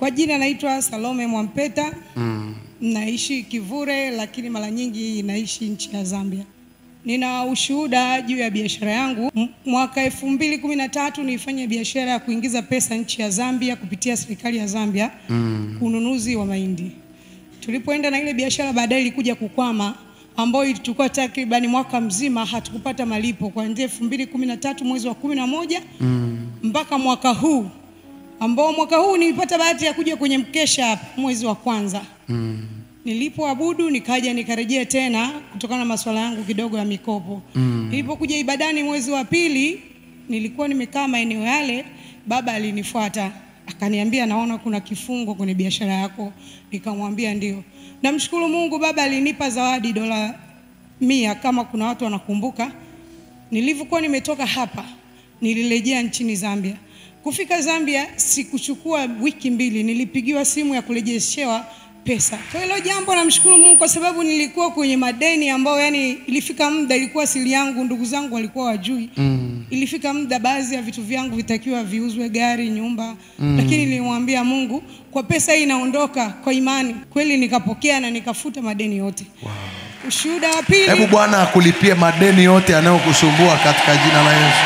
Kwa jina naitwa Salome Mwampeta. Mm. Naishi Kivule lakini mara nyingi naishi nchi ya Zambia. Nina ushuhuda juu ya biashara yangu. M- Mwaka elfu mbili kumi na tatu nilifanya biashara ya kuingiza pesa nchi ya Zambia kupitia serikali ya Zambia mm. ununuzi wa mahindi. Tulipoenda na ile biashara baadaye ilikuja kukwama ambayo ilichukua takribani mwaka mzima hatukupata malipo kuanzia elfu mbili kumi na tatu mwezi wa kumi na moja mm. mpaka mwaka huu ambao mwaka huu nilipata bahati ya kuja kwenye mkesha hapa mwezi wa kwanza mm. nilipoabudu nikaja nikarejea tena kutokana na masuala yangu kidogo ya mikopo mm. nilipokuja ibadani mwezi wa pili nilikuwa nimekaa maeneo yale baba alinifuata akaniambia naona kuna kifungo kwenye biashara yako nikamwambia ndio namshukuru mungu baba alinipa zawadi dola mia kama kuna watu wanakumbuka nilivyokuwa nimetoka hapa nilirejea nchini Zambia. Kufika Zambia sikuchukua wiki mbili, nilipigiwa simu ya kurejeshewa pesa. Kwa hilo jambo namshukuru Mungu kwa sababu nilikuwa kwenye madeni ambayo yani ilifika muda ilikuwa siri yangu, ndugu zangu walikuwa wajui. Mm. Ilifika muda baadhi ya vitu vyangu vitakiwa viuzwe, gari, nyumba. Mm. Lakini nilimwambia Mungu, kwa pesa hii inaondoka kwa imani. Kweli nikapokea na nikafuta madeni yote. Wow. Ushuhuda wa pili. Hebu Bwana akulipie madeni yote yanayokusumbua katika jina la Yesu.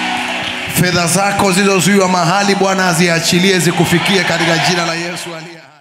Fedha zako zilizozuiwa mahali, Bwana aziachilie zikufikie katika jina la Yesu aliye hai.